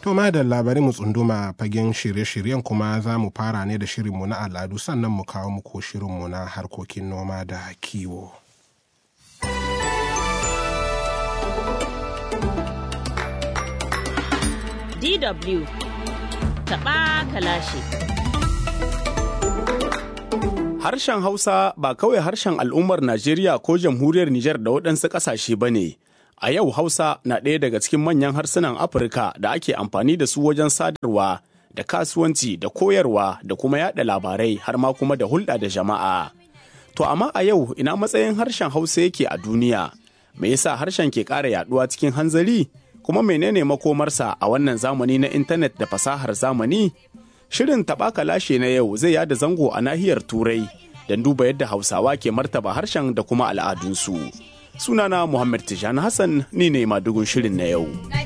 To ma da labari mu tsunduma fagen shirye-shiryen kuma za mu fara ne da shirinmu na al'adu sannan mu kawo muku shirinmu na harkokin noma da kiwo. DW taɓa kalashe. Harshen Hausa ba kawai harshen al'ummar Najeriya ko jamhuriyar Nijar da waɗansu ƙasashe ba ne. A yau Hausa na ɗaya daga cikin manyan harsunan Afirka da ake amfani da su wajen sadarwa da kasuwanci da koyarwa da kuma yaɗa labarai har ma kuma da hulɗa da jama'a. To amma a yau ina matsayin harshen Hausa yake a duniya? Me yasa harshen ke ƙara yaɗuwa cikin hanzari? Kuma menene makomarsa a wannan zamani na intanet da fasahar zamani? Shirin taɓaka lashe na yau zai yada zango a nahiyar Turai don duba yadda Hausawa ke martaba harshen da kuma al'adunsu. Sunana Muhammad Tijani Hassan ni ne madugun shirin na yau.